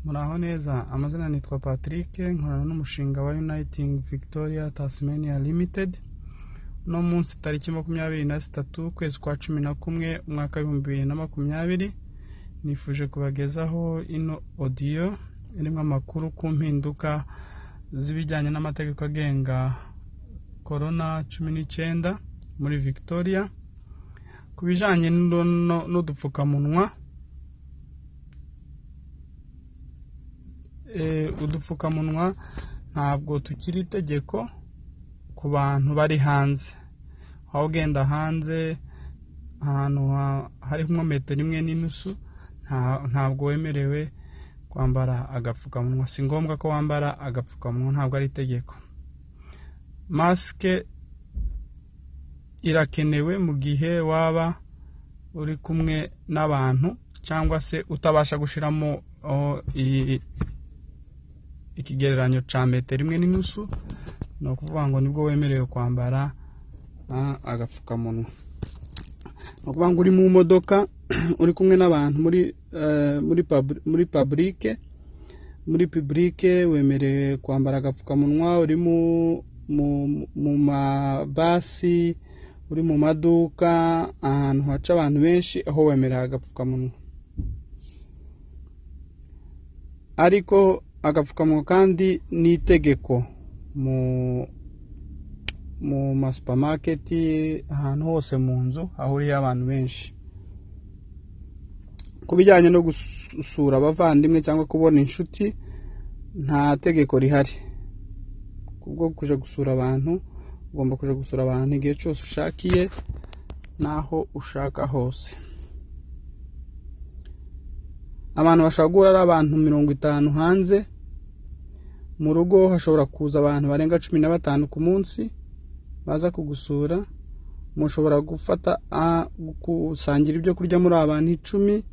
muraho neza amazina nitwa patrick nkorana n'umushinga wa uniting victoria tasmania limited uno munsi tariki makumyabiri na zitatu ukwezi kwa cumi na kumwe umwaka w'ibihumbi bibiri na makumyabiri nifuje kubagezaho ino odiyo irimo amakuru ku mpinduka z'ibijyanye n'amategeko agenga korona cumi n'icyenda muri victoria ku bijyanye n'uno- n'udupfukamunwa eh, udupfukamunwa ntabwo tukiri itegeko ku bantu bari hanze aho ugenda hanze ahantu ha- hari nko metero imwe n'inusu nta- ntabwo wemerewe kwambara agapfukamunwa si ngombwa ko wambara agapfukamunwa ntabwo ari itegeko masike irakenewe mu gihe waba uri kumwe n'abantu cyangwa se utabasha gushyiramo oh, iyi- ikigereranyo cya metero imwe n'inusu ni ukuvuga ngo nibwo wemerewe kwambara ah, agapfukamunwa ni ukuvuga ngo uri mu modoka uri kumwe n'abantu muri eh, muri pabri- muri paburike muri pibulike wemerewe kwambara agapfukamunwa uri mu mu- mu mabasi uri mu maduka ahantu haca abantu benshi aho wemerewe agapfukamunwa ariko agapfukamunwa kandi ni itegeko mu mu masupamaketi ahantu hose mu nzu hahuriye abantu benshi ku bijyanye no gusura abavandimwe cyangwa kubona inshuti nta tegeko rihari kubwo kujya gusura abantu ugomba kujya gusura abantu igihe cyose ushakiye n'aho ushaka hose abantu bashobora guhura ari abantu mirongo itanu hanze mu rugo hashobora kuza abantu barenga cumi na batanu ku munsi baza kugusura mushobora gufata ah, gusangira ibyo kurya muri abantu icumi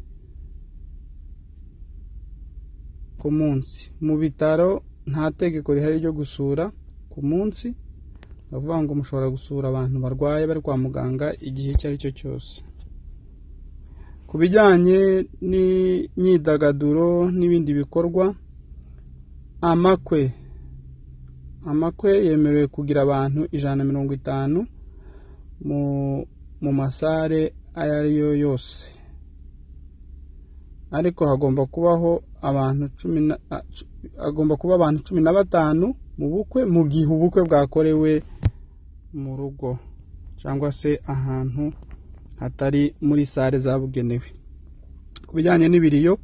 ku munsi mu bitaro nta tegeko rihari ryo gusura ku munsi bavuga ngo mushobora gusura abantu barwaye bari kwa muganga igihe icyo ari cyo cyose ku bijyanye n'imyidagaduro n'ibindi bikorwa amakwe amakwe yemerewe kugira abantu ijana na mirongo itanu mu mu masare ayo ari yo yose ariko hagomba kubaho abantu cumi na a- cu- hagomba kuba abantu cumi na batanu mu bukwe mu gihe ubukwe bwakorewe mu rugo cyangwa se ahantu hatari muri sare zabugenewe ku bijyanye n'ibiriyo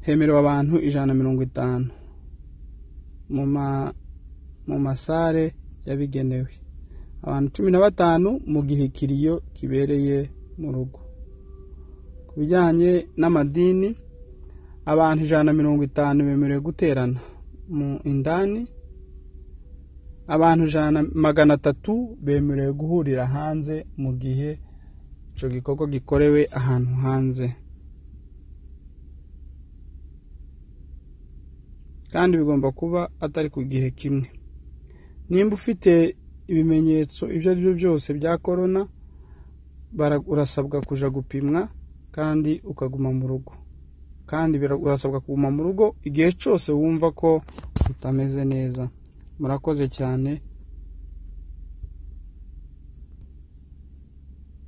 hemerewe abantu ijana na mirongo itanu mu ma mu masare yabigenewe abantu cumi na batanu mu gihe ikiriyo kibereye mu rugo ku bijyanye n'amadini abantu ijana na mirongo itanu bemerewe guterana mu indani abantu ijana magana atatu bemerewe guhurira hanze mu gihe icyo gikorwa gikorewe ahantu hanze kandi bigomba kuba atari ku gihe kimwe nimba ufite ibimenyetso ibyo ari byo byose bya korona bara- urasabwa kujya gupimwa kandi ukaguma mu rugo kandi bira- urasabwa kuguma mu rugo igihe cyose wumva ko utameze neza murakoze cyane